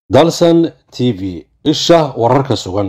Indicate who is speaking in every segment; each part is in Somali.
Speaker 1: dalsan t v isha wararka sugan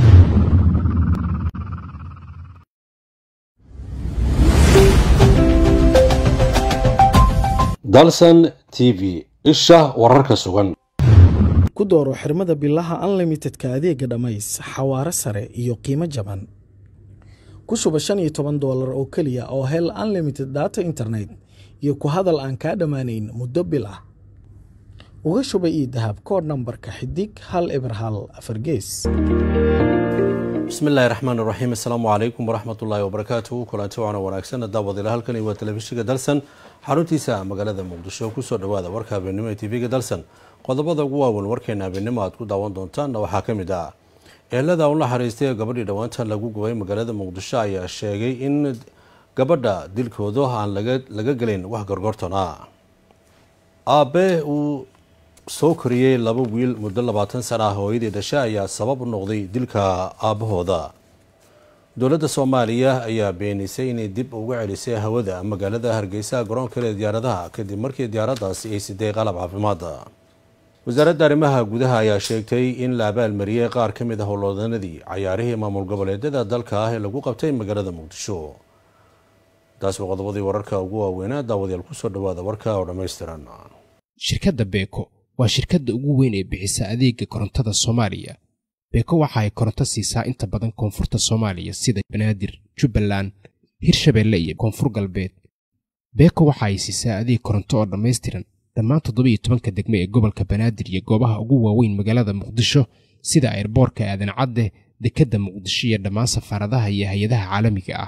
Speaker 1: dalsan t v isha wararka sugan
Speaker 2: ku dooro xirmada bilaha unlimitedka adeega dhammays xawaare sare iyo qiimo jaban ku shuba shan iyo toban doolar oo keliya oo hel unlimited data internet iyo ku hadal aan kaa dhammaanayn muddo bil ah uga shuba ii dahab koodh nambarka xidig hal eber hal afar gees
Speaker 1: bismi illaahi raxmaan iraxiim assalaamu calaykum waraxmatullaahi wabarakaatuhu kulanti waana wanaagsan daawadiila halkani waa telefishinka dalsan xaruntiisa magaalada muqdisho kusoo dhawaada warka habeenimo ee tv-ga dalsan qodobada ugu waaweyn warkeena habeenimo aad ku daawan doontaanna waxaa ka mid ah eelada u naxariistay ee gabadhii dhowaanta lagu gubay magaalada muqdisho ayaa sheegay in gabadha dilkooda aan laga gelin wax gorgortona aabe uu soo koriyey laba wiil muddo labaatan sana ah hooyadii dhashe ayaa sabab u noqday dilka aabahooda dowladda soomaaliya ayaa beenisay inay dib uga celisay hawada magaalada hargeysa garoonkeeda diyaaradaha kadib markii diyaaradaasi ay siday qalab caafimaada wasaaradda arrimaha gudaha ayaa sheegtay in la abaalmariyey qaar ka mid ah howlwadanadii cayaarihii maamul goboleedyada dalka ah ee lagu qabtay magaalada muqdisho taas waa qodobadii wararka ugu waaweynaa daawadayaal kusoo dhawaada warka oo dhammaystiran
Speaker 3: shirkadda beeko waa shirkadda ugu weyn ee bixisa adeega korontada soomaaliya beeko waxa ay koronto siisaa inta badan koonfurta soomaaliya sida banaadir jubbaland hirshabeelle iyo koonfur galbeed beeko waxa ay siisaa adeeg koronto oo dhammaystiran dhammaan toddobiiyo tobanka degme ee gobolka banaadir iyo goobaha ugu waaweyn magaalada muqdisho sida ayrboorka aadan cadde dekedda muqdisho iyo dhammaan safaaradaha iyo hay-adaha caalamiga ah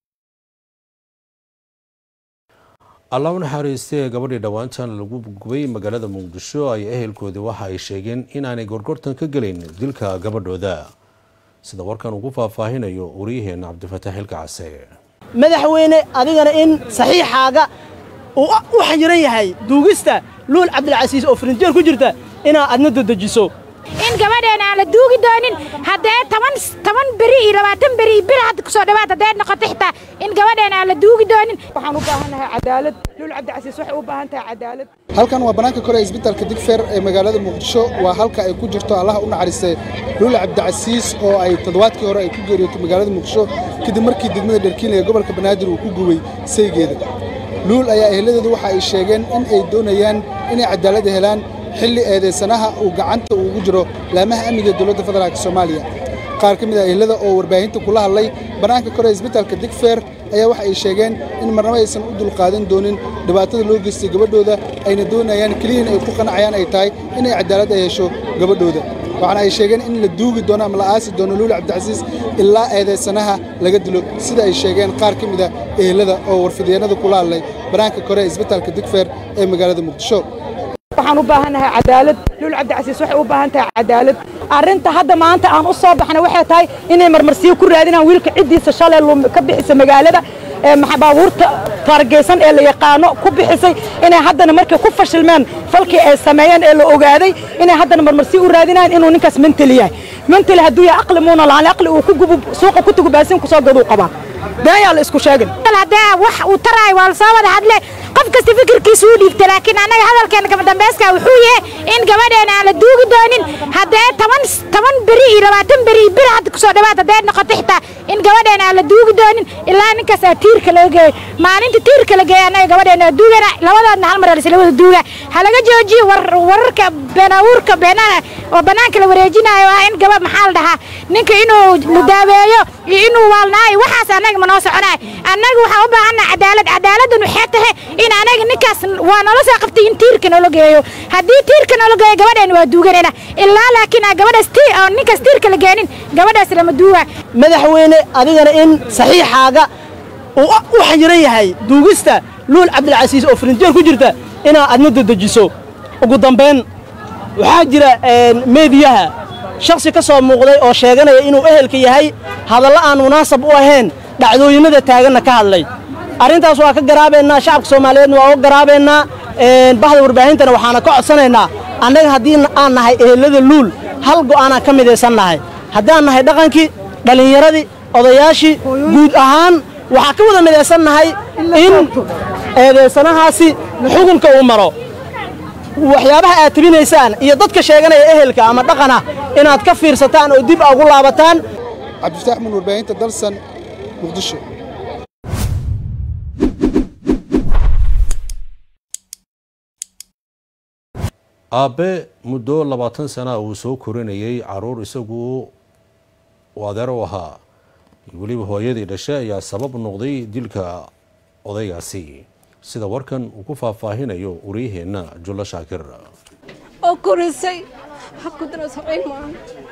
Speaker 1: allah u naxariistay ee gabadhii dhowaantan lagu gubay magaalada muqdisho ay ehelkoodii waxa ay sheegeen inaanay gorgortan ka gelayn dilka gabadhooda sida warkan ugu faahfaahinayo waryaheena cabdifataax xilka case
Speaker 4: madaxweyne adigana in saxiixaaga uu u xayiran yahay duugista luul cabdilcasiis oo farinjeer ku jirta inaad adna dadejiso
Speaker 5: in gabadheena aan la duugi doonin haddee toban toban beri iyo labaatan beri iyo bil hadda kusoo dhawaad haddee noqoto xitaa in gabadheena aan la duugi doonin
Speaker 6: waxaan u baahannahay cadaalad luul cabdicasiis waxay u baahan tahay cadaalad
Speaker 7: halkan waa bannaanka kore ee isbitaalka digfer ee magaalada muqdisho waa halka ay ku jirto allaha u naxariistay luul cabdicasiis oo ay toddobaadkii hore ay ku geeriyootay magaalada muqdisho kadib markii degmada dherkiinle ee gobolka banaadir uu ku gubay saygeeda luul ayaa eheladeedu waxa ay sheegeen in ay doonayaan inay cadaalad helaan xilli eedaysanaha uu gacanta ugu jiro laamaha amniga ee dowladda federaalk soomaaliya qaar ka mid ah ehelada oo warbaahinta kula hadlay bannaanka kore isbitaalka digfer ayaa waxa ay sheegeen in marnabo aysan u dulqaadan doonin dhibaatada loo geystay gabadhooda ayna doonayaan keliyan ay ku qanacayaan ay tahay inay cadaalad ay hesho gabadhooda waxaana ay sheegeen in la duugi doono ama la aasi doono luuli cabdicasiis ilaa eedaysanaha laga dilo sida ay sheegeen qaar ka mid ah ehelada oo warfidyeennada kula hadlay bannaanka kore ee isbitaalka digfer ee magaalada muqdisho
Speaker 6: waxaan u baahannahay cadaalad luul cabdicasiis waxay u baahan tahay cadaalad
Speaker 4: arrinta hadda maanta aan u soo baxnay waxay tahay inay marmarsiyo ku raadinaan wiilka ciddiisa shalay ka bixisa magaalada baabuurta taargeysan ee la yaqaano ku bixisay inay haddana markay ku fashilmeen falkii ay sameeyeen ee la ogaaday inay haddana marmarsiyo u raadinayaan inuu ninkaas mentali yahay mentali hadduu yahay aqli muuna lahaan aqli uu ku gubu suuqa ku tugu baasin ku soo gaduu qabaa been yaa la isku sheegin
Speaker 5: haddee wax uu taraayo waa la soo wada hadle qof kasta fikirkiisa uu dhiibta laakiin annaga hadalkeena kama dambayska wuxuu yahay in gabadheena aan la duugi doonin haddee toban toban beri iyo labaatan beri iyo bil hadda kusoo dhawaad haddee noqoto xitaa in gabadheena aan la duugi doonin ilaa ninkaas aa tiirka laga geeyo maalinta tiirka la geeya annaga gabadheena waa duugana labadoodna hal mar aa isla wada duuga ha laga joojiyo wararka beenaawuurka beenana oo bannaanka la wareejinayo waa in gabadh maxaa la dhahaa ninka inuu mudaabeeyo iyo inuu waalnaayo waxaas annaga ma noo soconayo annaga waxaan u baahannaha cadaalad cadaaladdan waxay tahay in anaga ninkaas waa nala soo qabtay in tiirka noola geeyo haddii tiirka noola geeyo gabadheena waa duuganayna ilaa laakiin aan gabadhaas oo ninkaas tiirka la geenin gabadhaas lama duuga
Speaker 4: madaxweyne adigana in saxiixaaga uu u xayiran yahay duugista luul cabdilcasiis oo farinjeer ku jirta inaad adna dadejiso ugu dambayn waxaa jira meediyaha shakhsi ka soo muuqday oo sheeganaya inuu ehelka yahay hadallo aan munaasab u ahayn dhacdooyinnada taaganna ka hadlay arrintaas waa ka garaabaynaa shacabka soomaaliyeedna waa uga garaabaynaa bahda warbaahintana waxaana ka codsanaynaa annaga haddii aan nahay ehelada luul hal go'aanaan ka midaysan nahay haddaan nahay dhaqankii dhallinyaradii odayaashii guud ahaan waxaa ka wada midaysan nahay in eedaysanahaasi xukunka uu maro waxyaabaha aad tabinaysaan iyo dadka sheeganaya ehelka ama dhaqana inaad ka fiirsataan oo dib ugu laabataan
Speaker 7: cabdifataax mun warbaahinta dalsan muqdisho
Speaker 1: aabbe muddo labaatan sana uu soo korinayay caruur isagu uu adeer u ahaa weliba hooyadii dhashay ayaa sabab noqday dilka odaygaasi sida warkan uu ku faahfaahinayo waryaheenna jullo shaakir
Speaker 8: oo korisay hakudana sabayn maaha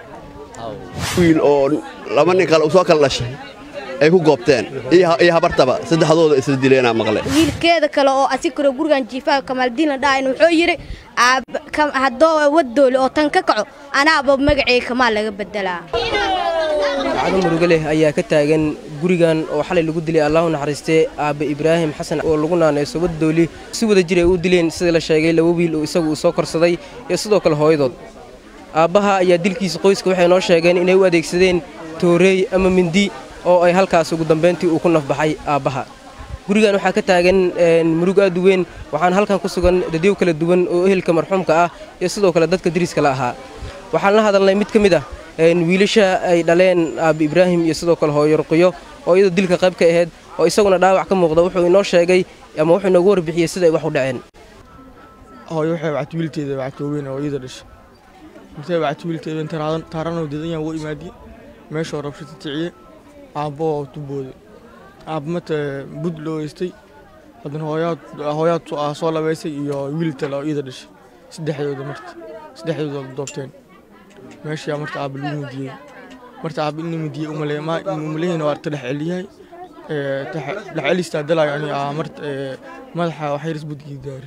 Speaker 9: wiil oo laba nin kale soo kala dhashay ay ku goobteen iyo habartaba saddexdooda isla dileenaa maqle
Speaker 10: wiilkeeda kale oo asikaro gurigan jiifaha kamaaldiinla dhahayn wuxuu yidhi haddoo wadoole oo tan ka kaco anaaba magacay kamaal laga bedelaa
Speaker 11: dacdo murugo leh ayaa ka taagan gurigan oo xalay lagu dilay allahu naxariistee aabbe ibraahim xasan oo lagu naanayso wadooli si wada jir ay u dileen sida la sheegay laba wiil oo isagu uu soo korsaday iyo sidoo kale hooyadood aabbaha ayaa dilkiisa qoyska waxay noo sheegeen inay u adeegsadeen tooreey ama mindi oo ay halkaas ugu dambayntii uu ku nafbaxay aabbaha gurigan waxaa ka taagan murug aad u weyn waxaana halkan ku sugan dadyow kala duwan oo ehelka marxuumka ah iyo sidoo kale dadka dariska la ahaa waxaan la hadalnay mid ka mid ah wiilasha ay dhaleen aabbi ibraahim iyo sidoo kale hooyo ruqiyo oo iyadoo dilka qayb ka ahayd oo isaguna dhaawac ka muuqda wuxuu inoo sheegay ama wuxuu inoogu warbixiyey sida ay wax u dhaceen
Speaker 12: hooyo waxay wacti wiilteeda wactooweyn oo iyada dhashay intay wacti wiilteeda taaranoo dedan ugu imaadiye meeshoo rabsho titiciye aabbo oo tubooda aabbamata bud loo heystay haddana hooyaad hooyaad soo labaysay iyo wiil tale oo iyada dhashay saddexdooda marta saddexdooda doobteen meeshaa marta aabba lagu midiyey marta aabba in la midiyey umaleyna waa ta dhex celiyahay dhex celistaa dalaayo ani marta madaxa waxayris budgii daari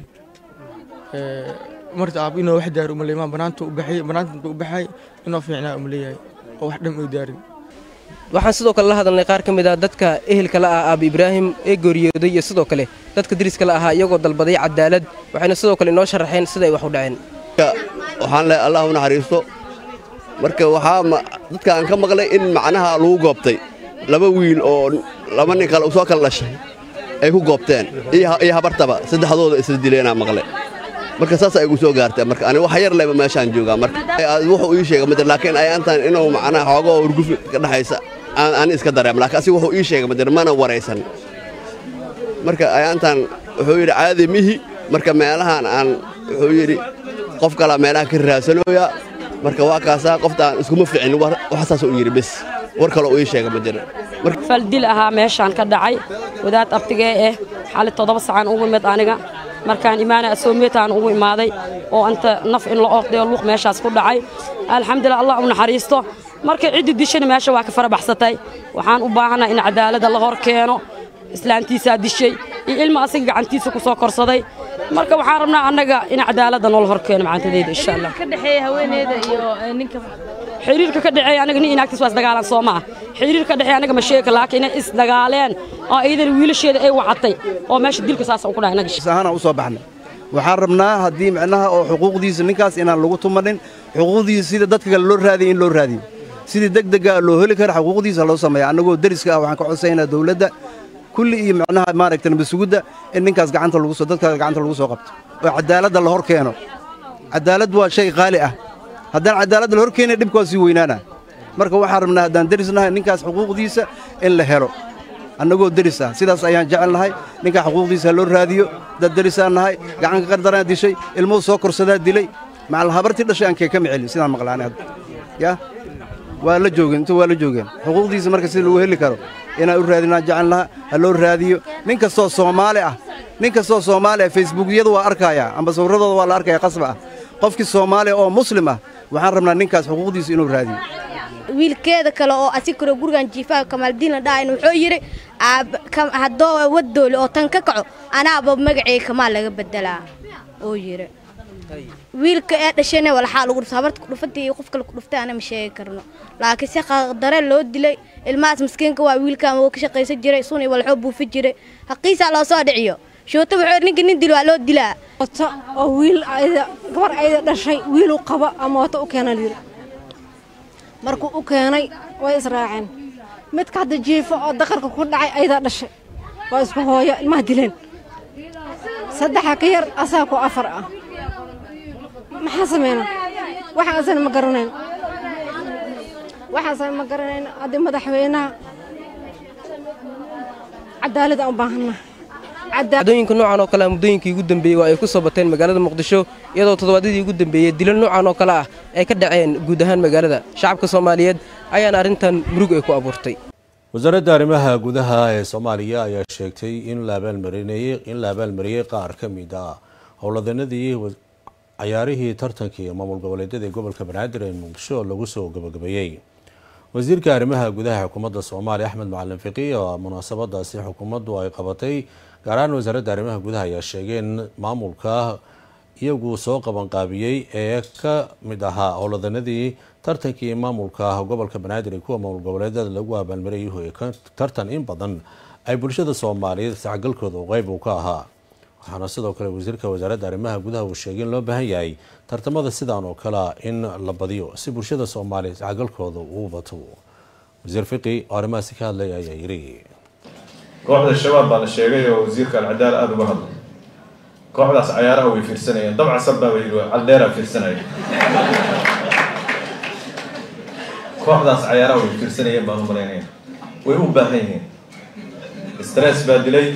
Speaker 12: marta aabba inoo wax daari umaleymaa banaanta u baxay banaanta inta u baxay inoo fiicnaa umaleeyahay oo wax dham ay daarin
Speaker 11: waxaan sidoo kale la hadalnay qaar ka mid ah dadka ehelka la ah aabbi ibraahim ee geeriyooday iyo sidoo kale dadka dariska la ahaa iyagoo dalbaday cadaalad waxayna sidoo kale inoo sharaxeen sida ay wax u dhaceen
Speaker 9: waxaan lehay allah u naxariisto marka waxaa dadka aan ka maqlay in macnaha lagu goobtay laba wiil oo laba nin kale soo kala dhashay ay ku goobteen iyo habartaba saddexdooda isla dileenaa maqle marka saas ay igu soo gaartay marka ani wax yar leba meeshaan joogaa marka wuxuu ii sheegay madir laakiin ay antaan inuu macnaha xoogoo hurguf ka dhaxaysa aan iska dareem laakiin asiga wuxuu ii sheegay madir mana waraysan marka ay antaan wuxuu yidhi caadi mihi marka meelahan aan wuxuu yidhi qof kalaa meelaha ka raasanooyaa marka waa kaasaa qoftaan iskuma ficin waxsaas u yidhi bes war kale uu ii sheegay madir
Speaker 8: fal dil ahaa meeshaan ka dhacay wadaad abtigee eh xali toddoba sacaan ugu imid aniga markaan imaana asoomeetaan ugu imaaday oo anta naf in la ordayo luuq meeshaas ku dhacay alxamdulilah allah u naxariisto markay ciddi dishana meesha waa ka fara baxsatay waxaan u baahanaa in cadaaladda la hor keeno islaantiisaa dishay iyo ilma asiga gacantiisa ku soo korsaday marka waxaan rabnaa annaga in cadaaladda noola hor keeno macantadeeda insha allah xiriirka ka dhexeeya anaga nin inaagtiis waa isdagaalan soo ma ah xiriirka ka dhexeeya anaga ma sheeka laakiin inay isdagaaleen oo iidan wiilasheeda ay wacatay oo meesha dilka saas ku dhahay anaga
Speaker 13: ahaan u soo baxnay waxaan rabnaa haddii micnaha oo xuquuqdiisa ninkaas inaan lagu tumanin xuquuqdiisa sida dadka kale loo raadiyo in loo raadiyo sidii degdega loo heli kara xuquuqdiisa loo sameeya annagoo deriska ah waxaan ka codsaynaa dawladda kulli iyo micnaha maaragta nabasugidda in ninkaas gacanta lagu soo dadka gacanta lagu soo qabto oo cadaaladda la hor keeno cadaalad waa shay qaali ah haddaan cadaaladda la hor keenin dhibka waa sii weynaana marka waxaan rabnaa haddaan derisnahay ninkaas xuquuqdiisa in la helo annagoo deris ah sidaas ayaan jecel nahay ninkaa xuquuqdiisa loo raadiyo dad derisaan nahay gacanka qardaraan dishay ilmuhu soo korsadaa dilay macal habartii dhashay aan kee kama celin sidaan maqlaani hadda yaa waa la joogeen intu waa la joogeen xuquuqdiisa marka sida lagu heli karo inaan u raadinaan jecel lahaa ha loo raadiyo nin kastoo soomaali ah nin kastoo soomaali ah facebookyada waa arkayaa amba sawirradooda waa la arkaya qasba ah qofkii soomaaliya oo muslim ah waxaan rabnaa ninkaas xuquuqdiisa inuu raadiyo
Speaker 10: wiilkeeda kale oo asikaro gurigan jiifaha kamaaldiinla dhahayn wuxuu yidhi haddoo wadoole oo tan ka kaco anaaba magacay kamaal laga bedelaa oo yidhi wiilka ee dhashayna walxaa lagu dhufta habarta kudhufantii iyo qof kale kudhuftay ana ma sheegi karno laakiin si qadare loo dilay ilmahaas maskiinka waa wiilkan wuu ka shaqaysan jiray sun iyo walxoo buufi jiray haqiisaa loo soo dhiciyo shoota wuxuu ninka nin dil waa loo dilaa
Speaker 8: oo wiil gabar ayda dhashay wiiluu qaba ama wata u keena yidhi markuu u keenay way israaceen midka hadda jiifo oo daqarka ku dhacay aydaa dhashay waa isku hooyo ilmaha dileen saddexa ka yar asaa ku afar ah
Speaker 14: maxaa sameyna waxaasana ma garanayn waxaasana ma garanayn haddii madaxweynaha cadaalad aan u baahannahay
Speaker 11: dhacdooyinka noocan oo kale ah muddooyinkii ugu dambeeyey waa ay ku soo bateen magaalada muqdisho iyadoo toddobaadyadii ugu dambeeyey dilo noocan oo kale ah ay ka dhaceen guud ahaan magaalada shacabka soomaaliyeed ayaana arrintan murug ay ku abuurtay
Speaker 1: wasaaradda arrimaha gudaha ee soomaaliya ayaa sheegtay in la abaalmarinayey in la abaalmariyey qaar ka mid ah howladanadii cayaarihii tartankii maamul goboleedyada ee gobolka banaadir ee muqdisho lagu soo gabagabeeyey wasiirka arrimaha gudaha xukuumadda soomaaliya axmed macalin fiqi oo munaasabadaasi xukuumaddu ay qabatay gaar ahaan wasaaradda arrimaha gudaha ayaa sheegay in maamulka iyagu soo qabanqaabiyey ee ka mid ahaa howladanadii tartankii maamulka gobolka banaadir ee kuwa maamul goboleedyada lagu abaalmariyay tartan in badan ay bulshada soomaaliyeed iscagalkooda qeyb uu ka ahaa waxaana sidoo kale wasiirka wasaaradda arrimaha gudaha uu sheegay in loo baahan yahay tartamada sidaan oo kalea in la badiyo si bulshada soomaaliya iscagalkooda uu bato wasiir fiqi oo arrimahaasi ka hadlaya ayaa yiri
Speaker 15: kooxda shabaab baa la sheegay oo wasiirka alcadaal aada uga hadlay kooxdaas cayaaraha way fiirsanayeen dabca sabbaaba yidhi caldheeraa fiirsanaya kooxdaas cayaaraha way fiirsanayeen baan u malaynaya way u baahan yihiin stress baa dilay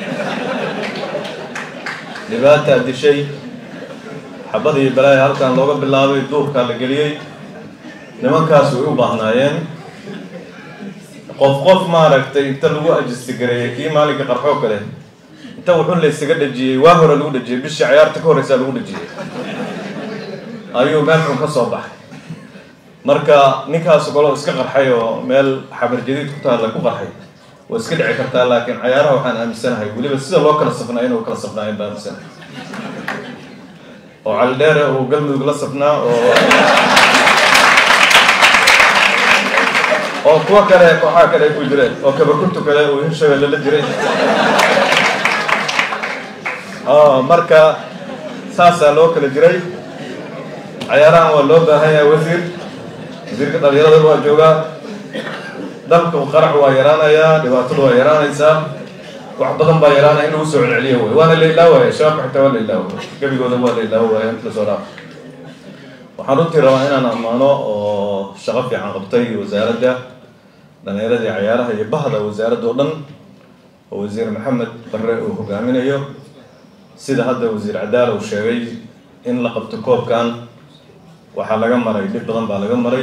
Speaker 15: dhibaataa dishay xabadii balaaya halkan looga bilaabay duurkaa la geliyey nimankaas way u baahnaayeen qof qof maaragtay inta lagu ajistigareeyey kii maalinka qarxoo kale inta wuxun la ysaga dhajiyey waa hore lagu dhajiyey bishii cayaarta ka horreysaa lagu dhajiyey ayuu meel xun ka soo baxay marka ninkaas kaloo iska qarxay oo meel xabar jadiid ku taalla ku qarxay waa iska dhici kartaa laakiin cayaaraha waxaan aaminsanahay weliba sida loo kala safnaa inuu kala safnaayen baan aaminsanahay oo caldheere uu galmudug la safnaa oo oo kuwa kale kooxaha kale ay ku jireen oo kabakuntu kale uu hirshabelle la jiray marka saasaa loo kala jiray cayaarahan waa loo baahan yahay wasiir wasiirka dhalinyarada waa joogaa dalka qarax waa yaraanayaa dhibaatadu waa yaraanaysaa wax badan baa yaraanaya in lagu soo celceliyo wey waana la ilaawaya shabaabka xitaa waa la ilaawo gebigooda waa la ilaawo waaya inta lasoo dhaaf waxaan runtii rabaa inaan ammaano oo shaqo fiican qabtay wasaaradda dhalinyaradii cayaaraha iyo bahda wasaaradda oo dhan oo wasiir maxamed barre uu hogaaminayo sida hadda wasiir cadaala uu sheegay in la qabto koobkan waxaa laga maray dhib badan baa laga maray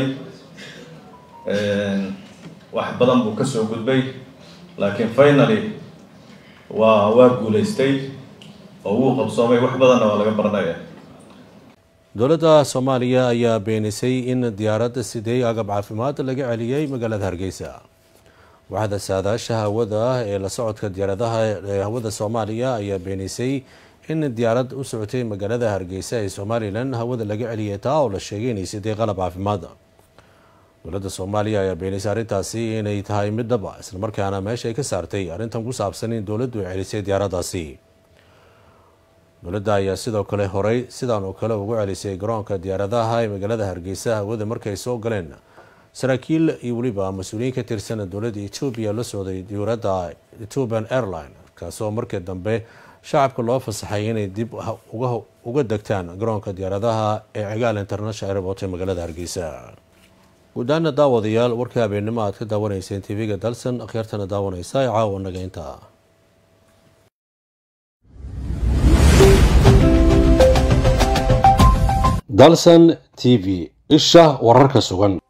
Speaker 15: wax badan buu kasoo gudbay laakiin finaly waa waa guulaystay oo wuu qabsoomay wax badanna waa laga baranaya
Speaker 1: dowladda soomaaliya ayaa beenisay in diyaaradda sidey agab caafimaad laga celiyey magaalada hargeysa waxda saadaasha hawada ee la socodka diyaaradaha ee hawada soomaaliya ayaa beenisay in diyaarad u socotay magaalada hargeysa ee somalilan hawada laga celiyay taa oo la sheegay inay siday qalab caafimaad dowladda soomaaliya ayaa beenisay arrintaasi inay tahay mid dhaba islamarkaana meesha ay ka saartay arrintan ku saabsan in dowladdu ay celisay diyaaraddaasi dowladda ayaa sidoo kale horey sidaan oo kale ugu celisay garoonka diyaaradaha ee magaalada hargeysa hawada markay soo galeen saraakiil iyo weliba mas-uuliyiin ka tirsan dowladda etoobiya la socday diyuuradda ethiopian airline kaasoo markii dambe shacabka loo fasaxay inay dib uga degtaan garoonka diyaaradaha ee cigaal international airport ee magaalada hargeysa guudaana daawadayaal warka habeennimo aad ka daawanayseen tv-ga dalsan akhyaartana daawanaysa ee caawa naga inta dalsan t v isha wararka sugan